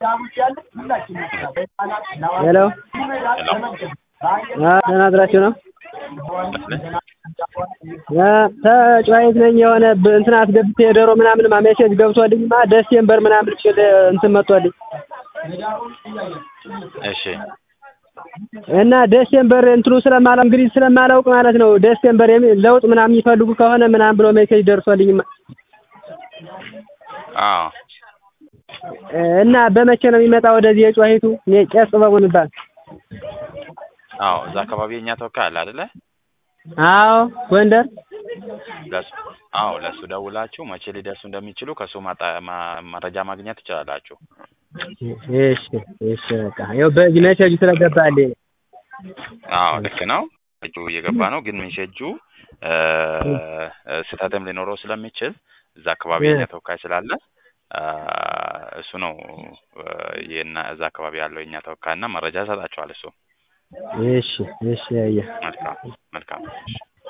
ሄሎ ደህና አድራችሁ ነው? ተጫዋች ነኝ የሆነ እንትን አስገብቼ ዶሮ ምናምን ሜሴጅ ገብቶልኝማ ደሴምበር ምናምን ሲል እንትን መጥቶልኝ እሺ እና ዴሴምበር እንትኑ ስለማላውቅ እንግዲህ ስለማላውቅ ማለት ነው ዴሴምበር የሚል ለውጥ ምናምን የሚፈልጉ ከሆነ ምናምን ብሎ ሜሴጅ ደርሶልኝማ አዎ እና በመቼ ነው የሚመጣ ወደዚህ የጨዋሂቱ እኔ ቄስ ጥበቡ የሚባል አዎ እዛ አካባቢ የኛ ተወካይ አለ አይደለ? አዎ ጎንደር ለሱ አዎ ለሱ ደውላችሁ መቼ ሊደርሱ እንደሚችሉ ከሱ ማጣ ማ- መረጃ ማግኘት ትችላላችሁ። እሺ እሺ በቃ ያው በዚህ ሜሴጁ ስለገባልኝ አዎ ልክ ነው። ሜሴጁ እየገባ ነው፣ ግን ሜሴጁ እ ስህተትም ሊኖረው ስለሚችል እዛ አካባቢ የኛ ተወካይ ስላለ አ፣ እሱ ነው እ የና እዛ አካባቢ ያለው የኛ ተወካይ እና መረጃ ይሰጣችኋል እሱ። እሺ እሺ አየህ መልካም መልካም። እሺ